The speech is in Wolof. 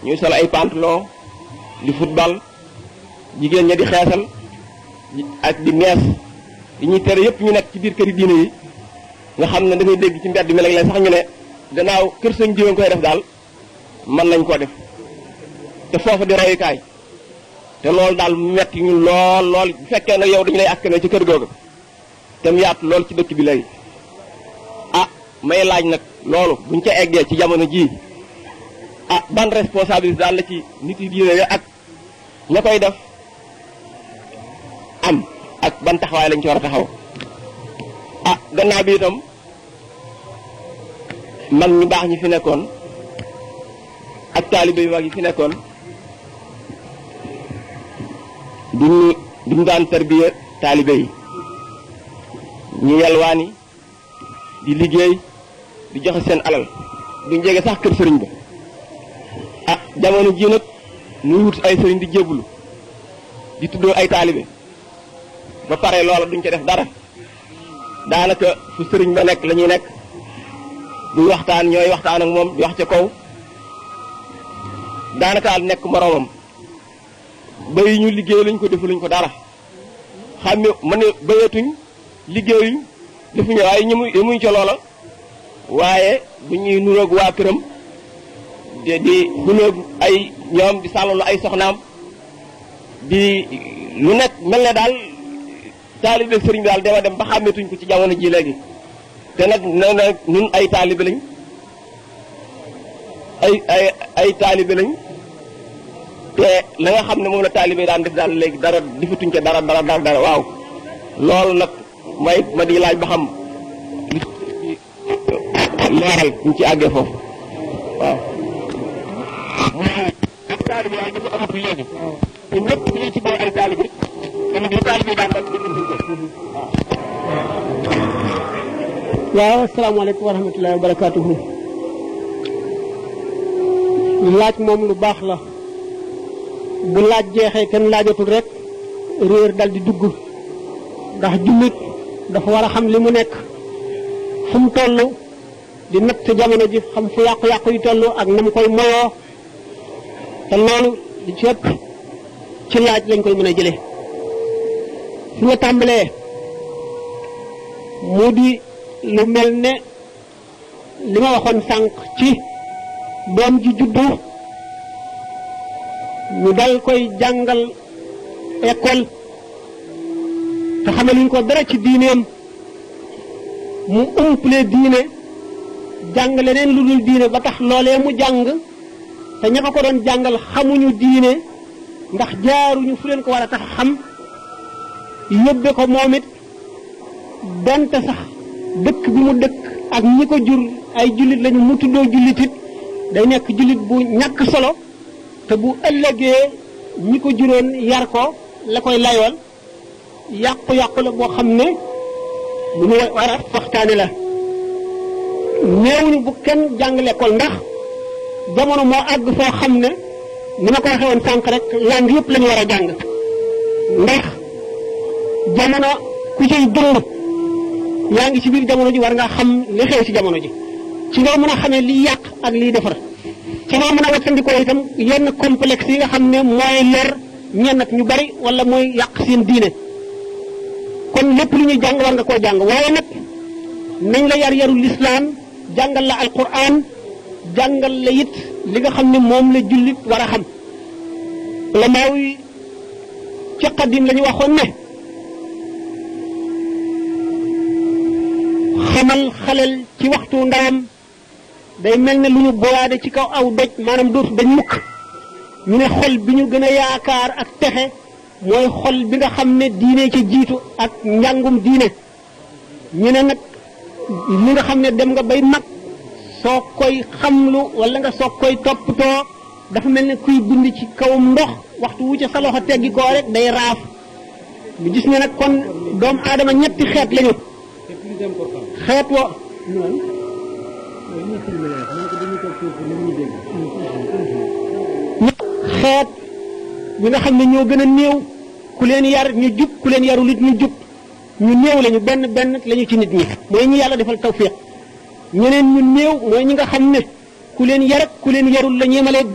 ñuy sol ay pantalon di football jigéen ña di xeesal ak di mees yi ñuy tere yëpp ñu nekk ci biir këri diine yi nga xam ne da ngay dégg ci mbedd mi léeg-léeg sax ñu ne gannaaw kër sëñ jiwén koy def daal mën nañ koo def te foofu di royukaay te loolu daal mu metti ñu lool lool bu fekkee nag yow dañu lay askane ci kër googu te mu yaatu lool ci dëkk bi léegi ah may laaj nag loolu buñ ca eggee ci jamono jii ah ban responsabilité daal la ci nit yi diine ak ña koy def am ak ban taxawaay lañ ci war a taxaw ah gannaaw bi itam mag ñu baax ñi fi nekkoon ak taalibe yu mag yi fi nekkoon duñu duñu daan tarbiya taalibe yi ñu yalwaani di liggéey di joxe seen alal duñ jege sax kër sëriñ ba ah jamono ji nag muy wut ay sëriñ di jébbalu di tuddoo ay taalibe ba pare loola duñ ca def dara daanaka fu sëriñ ba nekk la ñuy nekk duñ waxtaan ñooy waxtaan ak moom di wax ca kaw daanaka al nekk moroomam bay ñu liggéey luñ ko defaluñ ko dara xam ne ma ne bayatuñ liggéeyuñ defuñu waaye ñu muy yemuñ ca loola waaye bu ñuy nuroog waa këram di di nuroog ay ñoom di sàllalu ay soxnaam di lu nekk mel ne daal taalibe sëriñ bi daal dema dem ba xàmmeetuñ ko ci jamono ji léegi te nag na nag ñun ay taalibe lañ ay ay ay taalibe lañ te la nga xam ne moom la taalibe daan def daal léegi dara difatuñ ca dara dara dara dara waaw loolu nag may ma di laaj ba xam leeral ñu ci àggee foofu waaw ak taalibe waaye ñu ko amatul léegi te ñëpp ñu ci boo ay taalibe dama di taalibe daan def waaw asalaamaaleykum wa rahmatullahi wa barakaatuhu laaj moom lu baax la bu laaj jeexee kenn laajatul rek réer dal di dugg ndax jullit dafa war a xam li mu nekk fu mu toll di natt jamono ji xam fu yàqu-yàqu yi toll ak na mu koy moyoo te loolu di ci ëpp ci laaj lañ koy mën a jëlee fi nga tàmbalee mu di lu mel ne li ma waxoon sànq ci doom ji juddu ñu dal koy jàngal école te xamaluñ ko dara ci diineem mu umple diine jàng leneen lu dul diine ba tax loolee mu jàng te ña ko ko doon jàngal xamuñu diine ndax jaaruñu fu leen ko war a tax xam yóbbe ko moom it donte sax dëkk bi mu dëkk ak ñi ko jur ay jullit lañu mu tuddoo jullit it day nekk jullit bu ñàkk solo te bu ëllëgee ñi ko juróon yar ko la koy layool yàqu-yàqu la boo xam ne lu ñu war a waxtaane la néewuñu bu kenn jàng l'école ndax jamono moo àgg foo xam ne ni ma ko waxee woon sànq rek langue yëpp la ñu war a jàng ndax jamono ku ciy dund yaa ngi ci biir jamono ji war nga xam li xew ci jamono ji ci nga mën a xamee liy yàq ak liy defar ci nga mën a wattandikoo itam yenn complexe yi nga xam ne mooy lor ñenn ak ñu bari wala mooy yàq seen diine kon lépp lu ñuy jàng war nga koo jàng waaye nag nañ la yar yarul lislaam jàngal la alquran jàngal la it li nga xam ne moom la jullit war a xam la maaw yi ci qadim la ñu waxoon ne xamal xalel ci waxtu ndawam day mel ne lu ñu boyaade ci kaw aw doj maanaam dootu dañ mukk ñu ne xol bi ñu gën a yaakaar ak texe mooy xol bi nga xam ne diine ci jiitu ak njàngum diine ñu ne nag li nga xam ne dem nga bay mag soo koy xamlu wala nga soo koy toppatoo dafa mel ne kuy bind ci kawam ndox waxtu wu ca sa loxo teggi koo rek day raaf ñu gis ne nag kon doomu aadama ñetti xeet lañu xeet wo xeet ñi nga xam ne ñoo gën a néew ku leen yar ñu jub ku leen yarul it ñu jub ñu néew lañu benn benn lañu ci nit ñi mooy ñi yàlla defal tawfiq ñeneen ñu néew mooy ñi nga xam ne ku leen yar ku leen yarul la ñeemalee